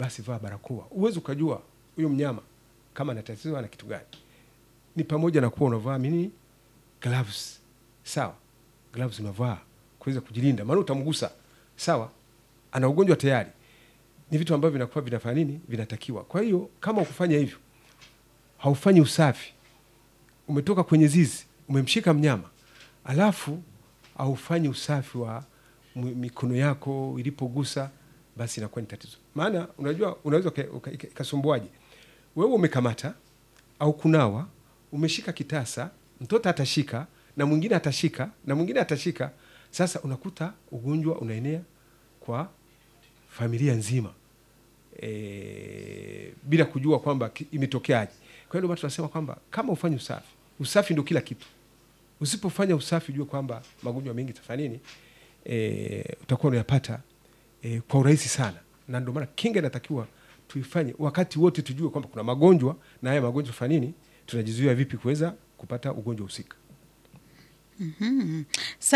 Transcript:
basi vaa barakoa. Uwezi ukajua huyo mnyama kama ana tatizo ana kitu gani. Ni pamoja na kuwa unavaa nini, gloves, sawa, gloves unavaa kuweza kujilinda, maana utamgusa, sawa, ana ugonjwa tayari. Ni vitu ambavyo vinakuwa vinafanya nini, vinatakiwa. Kwa hiyo kama ukufanya hivyo, haufanyi usafi, umetoka kwenye zizi, umemshika mnyama, alafu haufanyi usafi wa m- mikono yako ilipogusa, basi inakuwa ni tatizo. Maana unajua, unaweza uka- uka- ika- ikasumbuaje? Wewe umekamata au kunawa, umeshika kitasa, mtoto atashika na mwingine atashika na mwingine atashika. Sasa unakuta ugonjwa unaenea kwa familia nzima e, bila kujua kwamba ki- imetokeaje. Kwa hiyo ndio maana tunasema kwamba kama ufanye usafi, usafi ndio kila kitu. Usipofanya usafi, ujue kwamba magonjwa mengi tafanya nini, e, utakuwa unayapata e, kwa urahisi sana, na ndio maana kinga inatakiwa tuifanye wakati wote, tujue kwamba kuna magonjwa na haya magonjwa fanya nini, tunajizuia vipi kuweza kupata ugonjwa husika.